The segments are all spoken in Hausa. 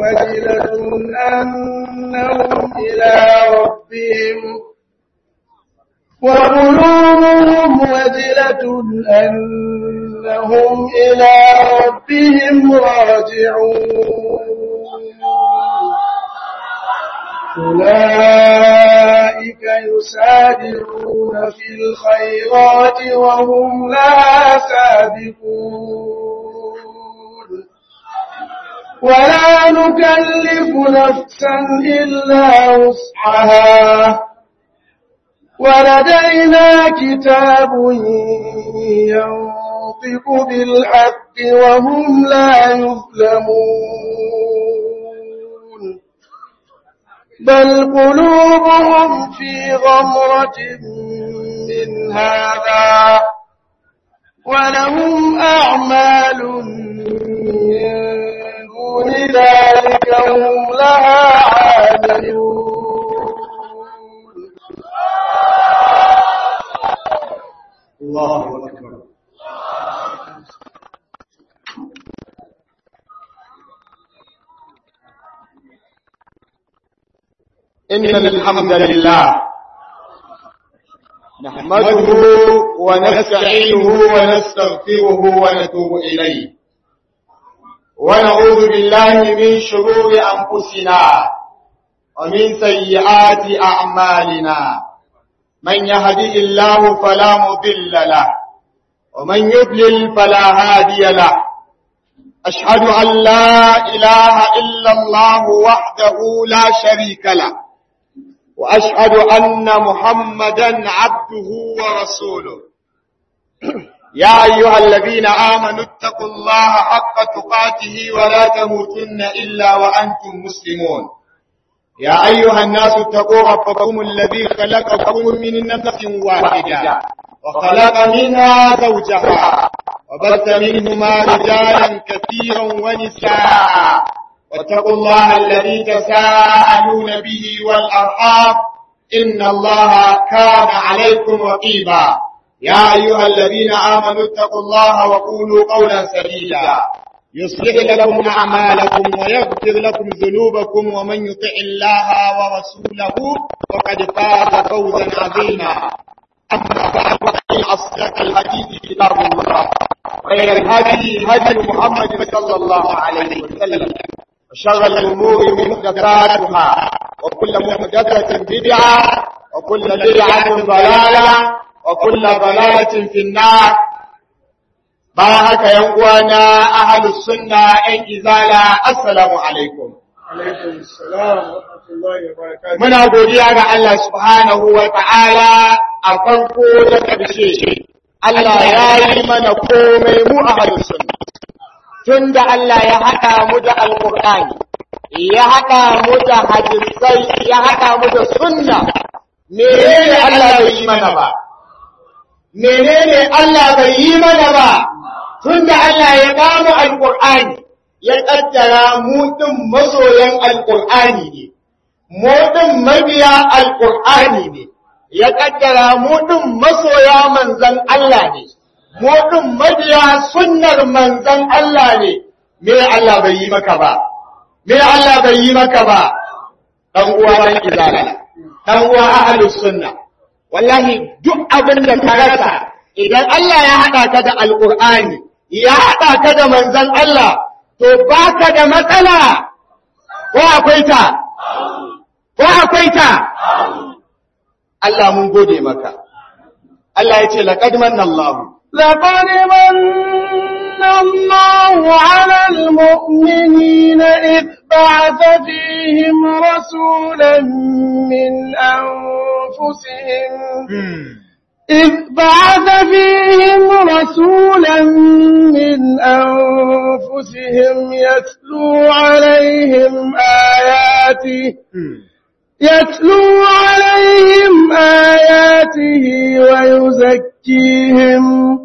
وجلة أنهم إلى ربهم وقلوبهم وجلة أنهم إلى ربهم راجعون أولئك يسارعون في الخيرات وهم لا سابقون ولا نكلف نفسا إلا وسعها ولدينا كتاب ينطق بالحق وهم لا يظلمون بل قلوبهم في غمرة من هذا ولهم أعمال من دون ذلك هم لها عاملون الله أكبر إن الحمد لله نحمده ونستعينه ونستغفره ونتوب إليه ونعوذ بالله من شرور أنفسنا ومن سيئات أعمالنا من يهدي الله فلا مضل له ومن يضلل فلا هادي له أشهد أن لا إله إلا الله وحده لا شريك له وأشهد أن محمدا عبده ورسوله يا أيها الذين آمنوا اتقوا الله حق تقاته ولا تموتن إلا وأنتم مسلمون يا أيها الناس اتقوا ربكم الذي خلقكم من نفس واحدة وخلق منها زوجها وبث منهما رجالا كثيرا ونساء واتقوا الله الذي تساءلون به والأرحام إن الله كان عليكم رقيبا يا أيها الذين آمنوا اتقوا الله وقولوا قولا سديدا يصلح لكم أعمالكم ويغفر لكم ذنوبكم ومن يطع الله ورسوله فقد فاز فوزا عظيما أما بعد فإن أصدق الحديث كتاب الله خير الهدي هدي محمد صلى الله عليه وسلم وشر الأمور محدثاتها وكل محدثة بدعة وكل بدعة ضلالة وكل ضلالة في النار bayan haka yan uwana ahlus sunna yan izala assalamu alaikum muna godiya ga Allah subhanahu wa ta'ala a farko da ƙarshe Allah ya yi mana komai mu ahlus sunna tunda Allah ya haɗa mu da alqur'ani ya haɗa mu da hadisai ya haɗa mu da sunna menene Allah bai yi mana ba menene Allah bai yi mana ba tunda Allah ya bamu alqur'ani ya kaddara mu din masoyan alqur'ani ne mu din mabiya alqur'ani ne ya kaddara mu din masoya manzon Allah ne mu din mabiya sunnar manzon Allah ne me Allah bai yi maka ba me Allah bai yi maka ba dan uwa dan izala dan uwa ahlus sunna wallahi duk abin da ka rasa idan Allah ya haɗa ka da alƙur'ani ya haɗa ka da manzan Allah to baka da matsala ko akwai ta ko akwai ta Allah mun gode maka Allah ya ce laqad manna Allah لقد من الله على المؤمنين إذ بعث فيهم رسولا من أنفسهم إذ بعث فيهم رسولا من أنفسهم يتلو عليهم آياته يتلو عليهم آياته ويزكيهم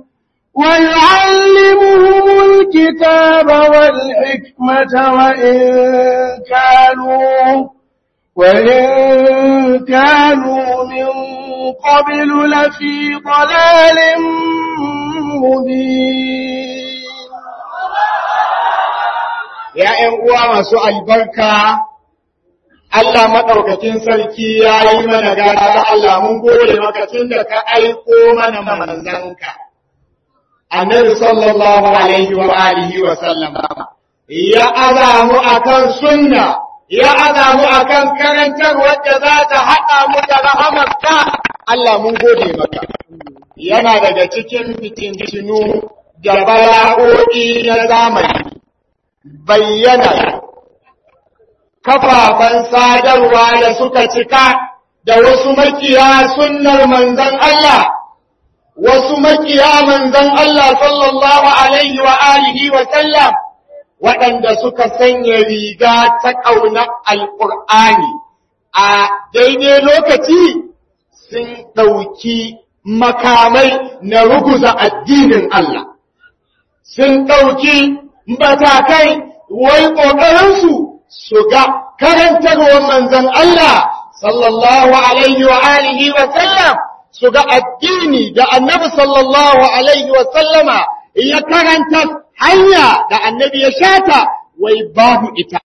ويعلمهم الكتاب والحكمة وإن كانوا وإن كانوا من قبل لفي ضلال مبين ya ‘yan uwa masu albarka, Allah maɗaukakin sarki ya yi mana gata Allah mun gode maka tun da ka aiko mana manzanka. Annabi sallallahu alaihi wa alihi wa sallama ya azamu akan sunna ya azamu akan karantar wadda za ta haɗa mu da rahamarka Allah mun gode maka. Yana daga cikin fitintinu da bala'o'i na zamani bayyana kafafen sadarwa da suka cika da wasu makiya sunnar manzan Allah, wasu makiya manzan Allah sallallahu Alaihi wa alihi wa sallam waɗanda suka sanya riga ta ƙaunar Alƙur'ani a daidai lokaci sun ɗauki makamai na ruguza addinin Allah. Sun ɗauki matakai wai ƙoƙarinsu su ga karantarwar manzan Allah sallallahu alaihi wa alihi wa sallam su ga addini da annabi sallallahu alaihi wa sallama ya karanta hanya da annabi ya shata wai babu ita.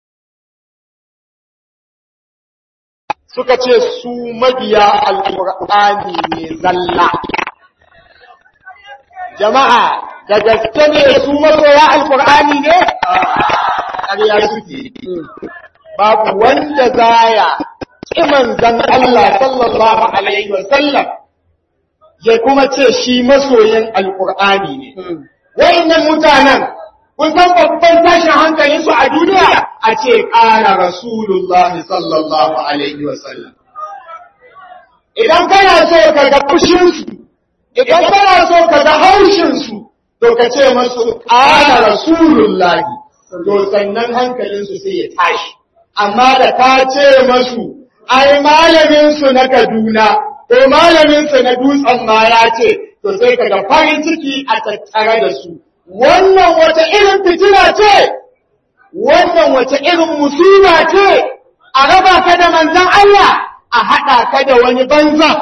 Suka ce su mabiya alƙur'ani ne zalla. Jama'a, da gaske ne su masoya alƙur'ani ne? ƙarya suke babu wanda zaya ƙiman zan Allah sallallahu alaihi wasallam ya kuma ce shi masoyin alƙur'ani ne wayannan mutanen kun san babban tashin hankalin su a duniya a ce ƙara rasulullahi sallallahu alaihi wasallam idan kana so ka ga fushinsu idan kana so ka ga haushinsu to ka ce masu ƙara rasulullahi to sannan hankalinsu sai ya tashi. Amma da ka ce masu, ai malaminsu na Kaduna, ko malaminsu na dutsen ma ya ce, to sai kaga farin ciki a tattare da su. Wannan wata irin fitina ce, wannan wata irin musiba ce, a raba ka da manzan Allah, a haɗa ka da wani banza.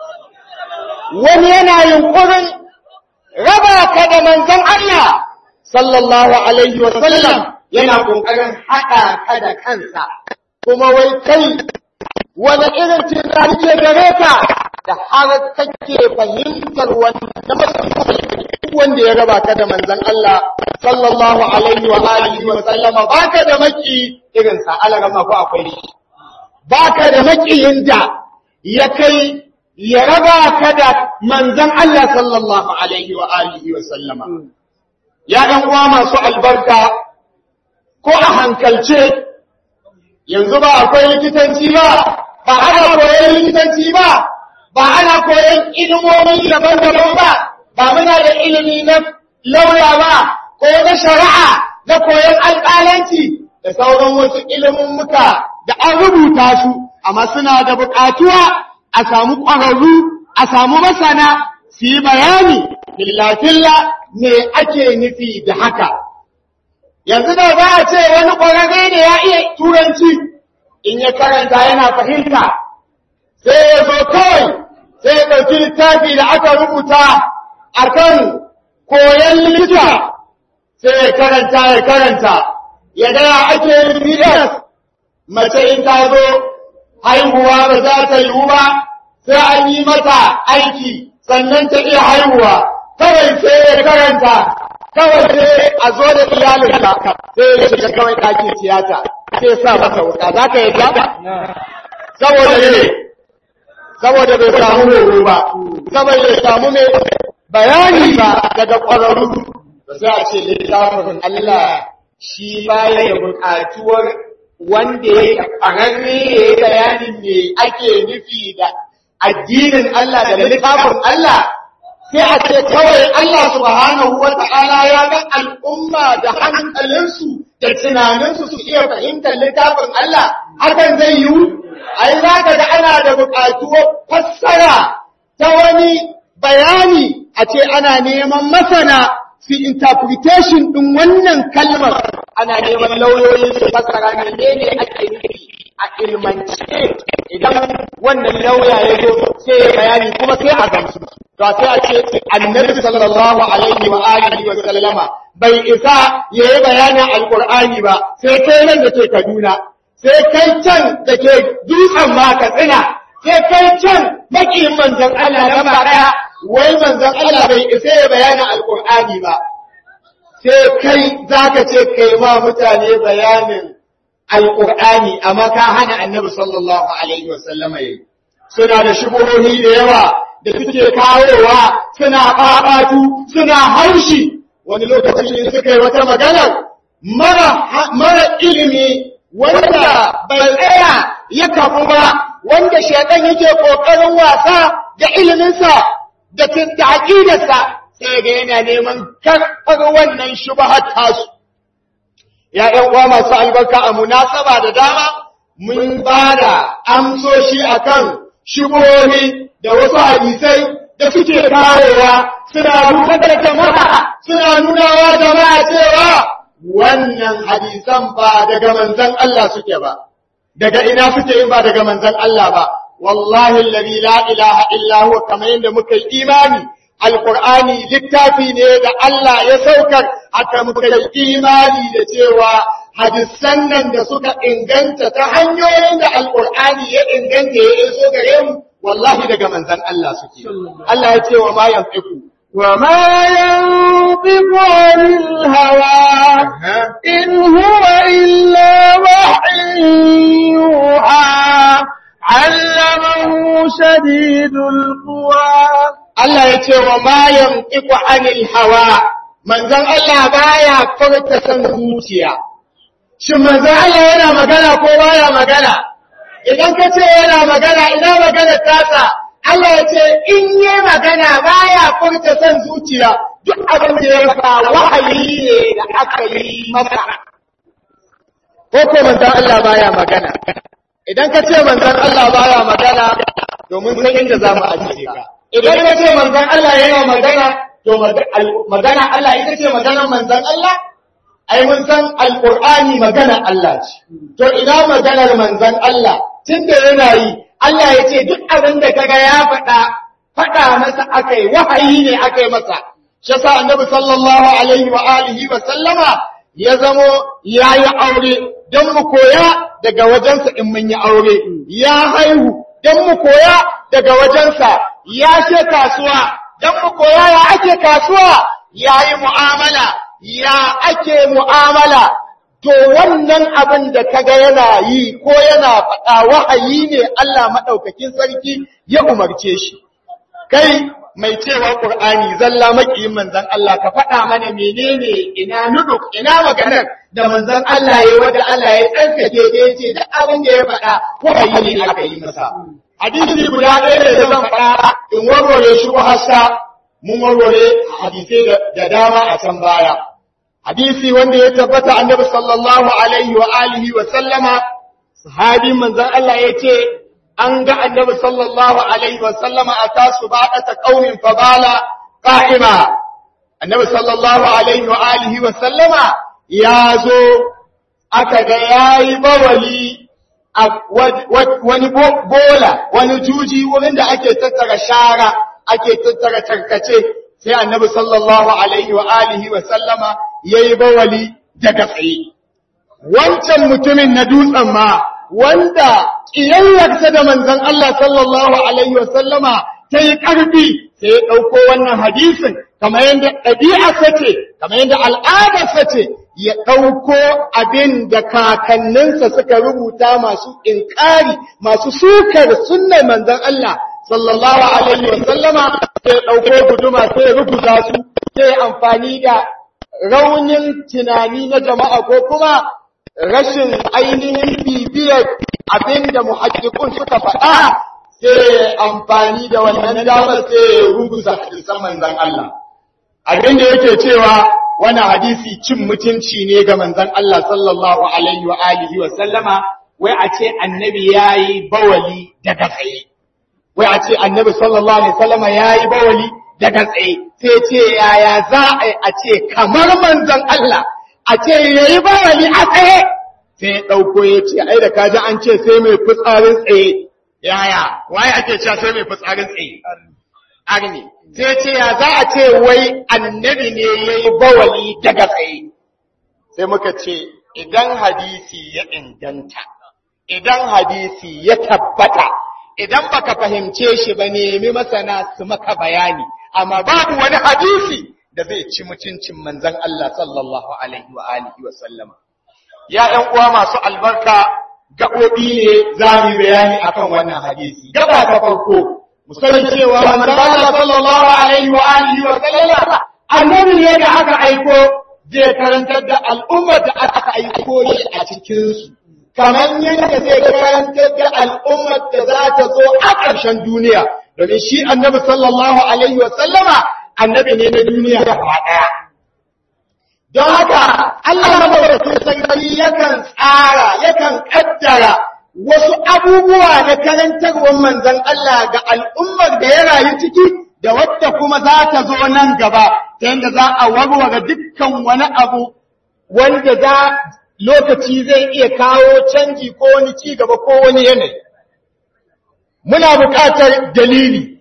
Wani yana yunƙurin raba ka da manzan Allah, sallallahu alaihi wa sallam yana kokarin haɗa ka da kansa kuma wai kai wani irin tunani ke gare ka da har kake fahimtar wanda ya raba ka da manzon Allah sallallahu alaihi wa alihi wa sallama baka da maki irin sa alarama ko akwai shi baka da makiyin da ya kai ya raba ka da manzon Allah sallallahu alaihi wa alihi wa sallama ya ɗan uwa masu albarka ko a hankalce yanzu ba akwai likitanci ba ba ana koyon likitanci ba ba ana koyon ilimomi daban-daban ba ba muna da ilimi na lauya ba ko na shari'a na koyon alƙalanci da sauran wasu ilimin muka da an rubuta su amma suna da buƙatuwa a samu ƙwararru a samu masana su yi bayani filla-filla me ake nufi da haka yanzu da za a ce wani ƙwararre ne ya iya turanci in ya karanta yana fahimta sai ya zo kawai sai ya ɗauki littafi da aka rubuta a kan koyon likita sai ya karanta ya karanta ya gaya ake yin mace in ta zo haihuwa ba za ta yiwu ba sai an yi mata aiki sannan ta iya haihuwa kawai sai ya karanta kawai sai a zo da iyalinka sai ya shiga kawai ɗakin tiyata sai sa masa wuka za ka yadda saboda ne saboda bai samu horo ba saboda bai samu mai bayani ba daga ƙwararru sai a ce littafin Allah shi baya da buƙatuwar wanda ya ƙwararre ya yi bayanin me ake nufi da addinin Allah da littafin Allah sai a ce kawai Allah subhanahu wa ta'ala ya ga al'umma da hankalinsu da tunaninsu su iya fahimtar littafin Allah hakan zai yiwu ai za ka ga ana da buƙatuwar fassara ta wani bayani a ce ana neman masana fi interpretation ɗin wannan kalmar ana neman lauyoyin su fassara menene ake nufi a ilmance idan wannan lauya ya zo sai ya bayani kuma sai a gamsu to sai a ce annabi sallallahu alaihi wa alihi wa sallama bai isa ya yi bayanin alƙur'ani ba sai kai nan da ke kaduna sai kai can da ke dutsen ma katsina sai kai can makiyin manzon Allah gaba ɗaya wai manzon Allah bai isa ya bayanin alƙur'ani ba sai kai za ka ce kai ma mutane bayanin alƙur'ani amma ka hana annabi sallallahu alaihi wasallama yi suna da shubuhohi da yawa da suke kawowa suna ɓaɓatu suna haushi wani lokaci ne suka yi wata magana mara, mara ilimi wanda bai tsaya ya kafu ba wanda shaidan yake ƙoƙarin wasa da iliminsa da aƙidarsa sai ga yana neman karɓar wannan shubahar tasu. Ya ‘yan uwa masu albarka a munasaba da dama mun ba da amsoshi akan shubuhohi da wasu hadisai da suke kawowa suna nuna da jama'a suna nunawa jama'a cewa wannan hadisan ba daga manzon Allah suke ba daga ina suke in ba daga manzon Allah ba wallahi alladhi la ilaha illa huwa kamar yadda muka yi imani alqur'ani littafi ne da Allah ya saukar haka muka yi imani da cewa hadisan nan da suka inganta ta hanyoyin da alqur'ani ya inganta ya iso gare mu wallahi daga manzan Allah suke. Allah ya ce wa ma yanfiku. Wa ma yanfiku anil hawa in huwa illa wahyin yuha allamahu shadidul quwa Allah ya ce wa ma yanfiku anil hawa manzan Allah baya furta san zuciya. Shin manzan Allah yana magana ko baya magana? idan ka ce yana magana ina magana tasa Allah ya ce in yi magana baya furta son zuciya duk abin da ya fa wahayi ne da aka yi masa ko ko manzon Allah baya magana idan ka ce manzon Allah baya magana domin san inda za mu ajiye ka idan ka ce manzon Allah yana magana to magana Allah ita ce maganar manzon Allah ai mun san alqur'ani maganar Allah ce to ina maganar manzon Allah tunda yana yi Allah ya ce duk abin da kaga ya faɗa faɗa masa akai wahayi ne akai masa shi yasa annabi sallallahu alaihi wa alihi wa sallama ya zamo yayi aure dan mu koya daga wajensa in mun yi aure ya haihu dan mu koya daga wajensa ya ce kasuwa dan mu koya ya ake kasuwa yayi mu'amala ya ake mu'amala to wannan abin da kaga yana yi ko yana faɗa wahayi ne Allah maɗaukakin sarki ya umarce shi. Kai mai cewa Ƙur'ani zalla maƙiyin manzan Allah ka faɗa mana menene ina nuduk ina maganar da manzan Allah ya wanda Allah ya tsarkake da ya ce duk abin da ya faɗa wahayi ne aka yi masa. Hadisi guda ɗaya ne da zan faɗa in warware shi hasa mun warware hadisai da dama a can baya. hadisi wanda ya tabbata annabi sallallahu alaihi wa alihi wa sallama sahabi manzon Allah yace an ga annabi sallallahu alaihi wa sallama a tasu ba'ata qaumin fabala qa'ima annabi sallallahu alaihi wa alihi wa sallama ya zo aka ga yayi bawali a wani bola wani juji wurin da ake tattara shara ake tattara tarkace sai annabi sallallahu alaihi wa alihi wa sallama yayi bawali daga tsaye wancan mutumin na dutsen ma wanda kiyayyarsa da manzon Allah sallallahu alaihi wa sallama ta yi ƙarfi sai ya ɗauko wannan hadisin kamar yadda ɗabi'arsa ce kamar yadda al'adarsa ce ya ɗauko abin da kakanninsa suka rubuta masu inkari masu sukar sunnar manzon Allah sallallahu alaihi wa sallama sai ɗauko guduma sai rubuta su sai amfani da raunin tunani na jama'a ko kuma rashin ainihin bibiyar abin da muhakkikun suka faɗa sai amfani da wannan damar sai rubuta hadisan manzon Allah abin da yake cewa wani hadisi cin mutunci ne ga manzon Allah sallallahu alaihi wa alihi wa sallama wai a ce annabi yayi bawali daga tsaye wai a ce annabi sallallahu alaihi wasallama yayi bawali daga tsaye sai ce yaya za a a ce kamar manzon Allah a ce yayi bawali a tsaye sai dauko ya ce ai da kaji an ce sai mai fitsarin tsaye yaya waye ake cewa sai mai fitsarin tsaye arni sai ce ya za a ce wai annabi ne ya yi bawali daga tsaye sai muka ce idan hadisi ya inganta idan hadisi ya tabbata idan baka fahimce shi ba nemi masana su maka bayani amma babu wani hadisi da zai ci mutuncin manzon Allah sallallahu alaihi wa alihi wa sallama ya ƴan uwa masu albarka gaɓoɓi ne za mu yi bayani akan wannan hadisi gaba ta farko musamman cewa manzon Allah sallallahu alaihi wa alihi wa sallama annabi ne da aka aiko zai karantar da al'ummar da aka aiko shi a cikin su kamar yadda zai karantar da al'ummar da za ta zo a ƙarshen duniya domin shi annabi sallallahu alaihi wa sallama annabi ne na duniya gaba ɗaya don haka Allah madaukakin sarki yakan tsara yakan kaddara wasu abubuwa na karantarwar manzon Allah ga al'ummar da ya rayu ciki da wadda kuma za ta zo nan gaba ta yadda za a warware dukkan wani abu wanda za lokaci zai iya kawo canji ko wani ci gaba ko wani yanayi muna buƙatar dalili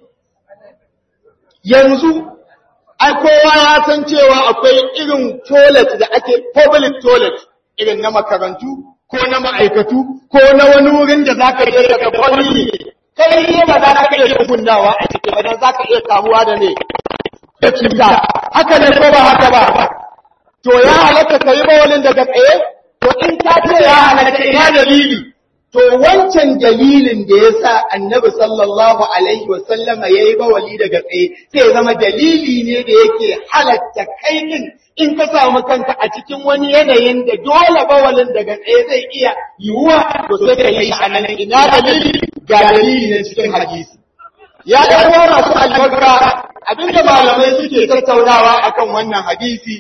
yanzu ai kowa ya san cewa akwai irin toilet da ake public toilet irin na makarantu ko na ma'aikatu ko na wani wurin da za ka iya daga kwalli kai ne ba za ka iya kunnawa a ciki ba dan za ka iya kamuwa da ne da cuta haka ne ko ba haka ba to ya halatta ka yi bawalin daga tsaye to in ka ce ya halatta ina dalili to wancan dalilin da ya sa annabi sallallahu alaihi wasallama ya yi bawali daga tsaye sai zama dalili ne da yake halatta kai din in ka samu kanka a cikin wani yanayin da dole bawalin daga tsaye zai iya yiwuwa to sai ka yi a nan ina dalili ga dalili ne cikin hadisi ya ɗan masu albarka abinda malamai suke tattaunawa akan wannan hadisi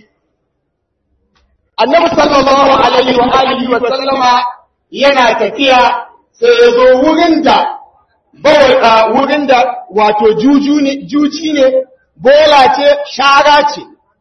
annabi sallallahu alaihi wa alihi wa sallama yana tafiya sai ya zo wurin da wurin da wato juju ne juji ne bola ce shara ce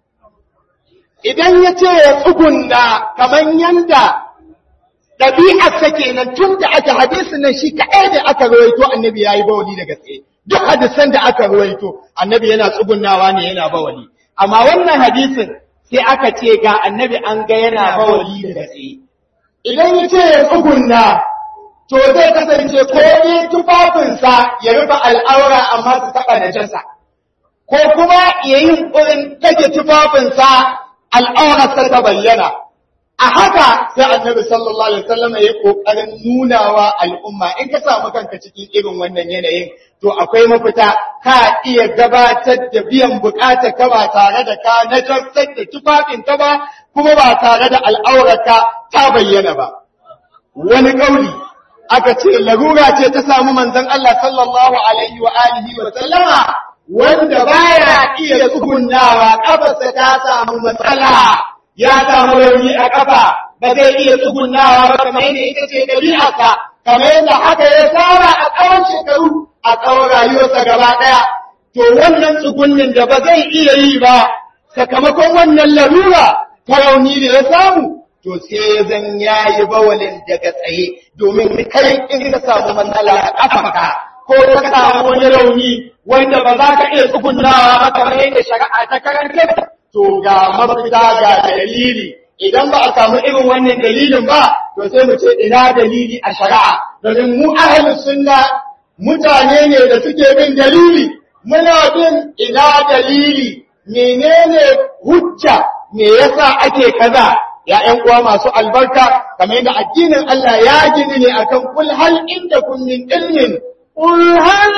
idan ya ce ya tsugunna kamar yanda ɗabi'arsa kenan tun da aka hadisi nan shi kaɗai da aka rawaito annabi ya yi bawali daga tsaye duk hadisan da aka rawaito annabi yana tsugunnawa ne yana bawali amma wannan hadisin sai aka ce ga annabi an ga yana bawali daga tsaye idan ya ce ya tsugunna to zai kasance ko ne tufafinsa ya rufe al'aura amma su taɓa najasa ko kuma ya yi ƙurin take tufafinsa al'aurarsa ta bayyana a haka sai annabi sallallahu alaihi wasallam ya kokarin nunawa al'umma in ka samu kanka cikin irin wannan yanayin to akwai mafita ka iya gabatar da biyan bukata ka ba tare da ka najasar da tufafin ka ba kuma ba tare da al'aurarka ta bayyana ba wani kauli aka ce larura ce ta samu manzon Allah sallallahu alaihi wa alihi wa sallama wanda baya iya tsugunnawa kafarsa ta samu matsala ya samu rauni a kafa ba zai iya tsugunnawa ba kamar yadda ita ce ɗabi'arsa kamar yadda haka ya saba a tsawon shekaru a tsawon rayuwarsa gaba ɗaya to wannan tsugunnin da ba zai iya yi ba sakamakon wannan larura ta rauni da ya samu to sai zan yayi bawalin daga tsaye domin kai in ka samu matsala a kafanka ko ka samu wani rauni wanda ba za ka iya tsugunnawa ba kamar yadda shari'a ta karanta to ga mafita ga dalili idan ba a samu irin wannan dalilin ba to sai mu ce ina dalili a shari'a domin mu ahlus sunna mutane ne da suke bin dalili muna bin ina dalili menene hujja me yasa ake kaza ya ƴan uwa masu albarka kamar yadda addinin Allah ya gini ne akan kul hal indakum min ilmin قل هل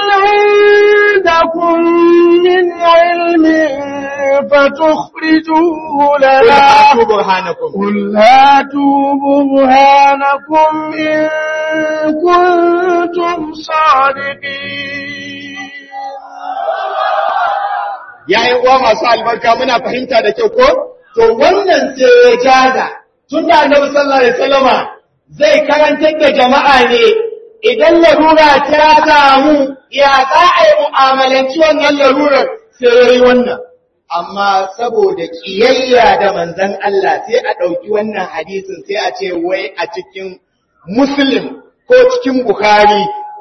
عندكم من علم فتخرجوه قل لنا هاتوا برهانكم قل هاتوا برهانكم إن كنتم صادقين ya yi uwa masu albarka muna fahimta da kyau ko? To wannan sai ya jaza tun da annabi sallallahu alaihi wasallama zai karantar da jama'a ne idan larura ta samu ya za a yi mu'amalanci wannan larurar sai ya yi wannan. Amma saboda ƙiyayya da manzan Allah sai a ɗauki wannan hadisin sai a ce wai a cikin Muslim ko cikin Bukhari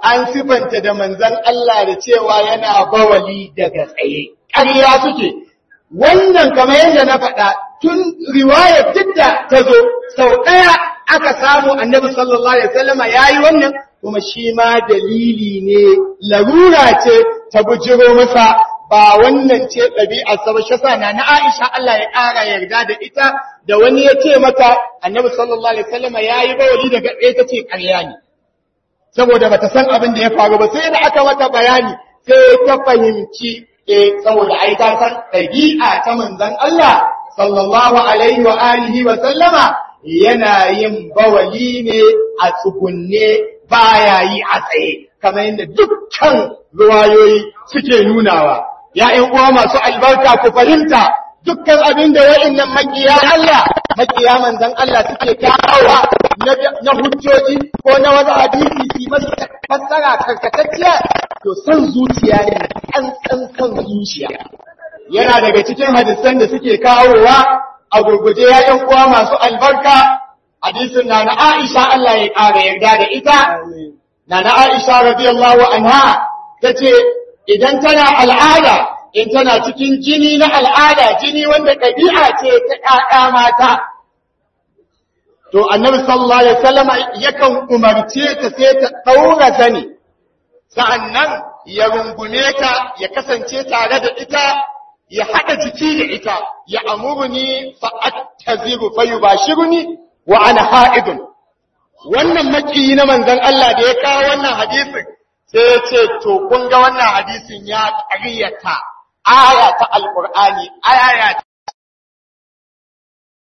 an sifanta da manzan Allah da cewa yana bawali daga tsaye ƙarya suke wannan kamar yadda na faɗa tun riwayar duk da ta zo sau ɗaya aka samu annabi sallallahu alaihi wasallama yayi wannan kuma shi ma dalili ne larura ce ta bujiro masa ba wannan ce ɗabi'ar sa ba shi sa na na Aisha Allah ya ƙara yarda da ita da wani ya ce mata annabi sallallahu alaihi wasallama yayi bawali daga ɗaya ta ce ƙarya ne saboda bata san abin da ya faru ba sai da aka mata bayani sai ta fahimci eh saboda ai ta san ɗabi'a ta manzon Allah sallallahu alaihi wa alihi wa sallama yana yin bawali ne a tsugunne baya yi a tsaye kamar yadda dukkan ruwayoyi suke nunawa ya ƴan uwa masu albarka ku fahimta dukkan abin da wa'annan makiya Allah makiya manzon Allah suke kawowa na hujjoji ko na wani hadisi su masu fassara karkatacciya to son zuciya ne an san son zuciya yana daga cikin hadisan da suke kawowa a gurguje ya ƴan uwa masu albarka hadisin na na Aisha Allah ya ƙara yarda da ita na na Aisha radiyallahu anha tace idan tana al'ada in tana cikin jini na al'ada jini wanda ɗabi'a ce ta ƴaƴa mata to annabi sallallahu alaihi wasallam yakan umarce ta sai ta daura zani sa'annan ya rungume ta ya kasance tare da ita ya hada jiki da ita ya amuruni fa attaziru fa yubashiruni wa ana ha'idun wannan makiyi na manzon Allah da ya kawo wannan hadisin sai ya ce to kun ga wannan hadisin ya ƙaryata aya ta alqur'ani aya